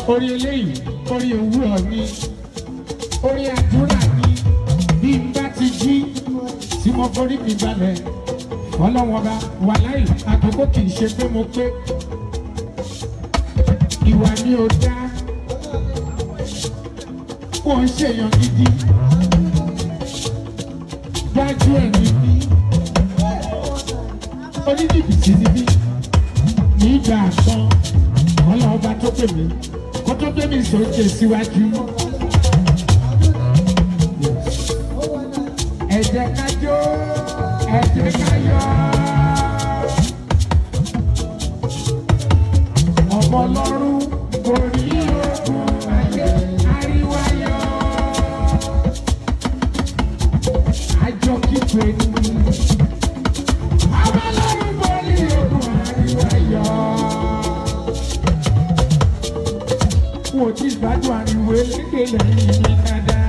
orí eléyìí orí òwúrọ̀ ni orí àdúrà ni bí n bá ti jí tí mo forí mi balẹ̀ ọlọ́wọ́n bá wà láì àkókò kì í ṣe pé mo pé ìwà mi ò dá wọ́n ń ṣèyàn gidi dájú ẹ̀ níbí oníjìbìtì níbí nígbà kan ọlọ́ọ̀bá tó pè mí kó tó gbé mi sókè síwájú. ẹ jẹ́ ká jó ẹ jẹ́ ká yọ̀. ọmọ ọlọ́run kò rí ogun ayé àríwáyọ̀. àjọ kíkọ ẹni. ọmọ ọlọ́run kò rí ogun àríwáyọ̀. Wò tí ìgbádùn ariwo elédè lẹ́yìn mi dáadáa.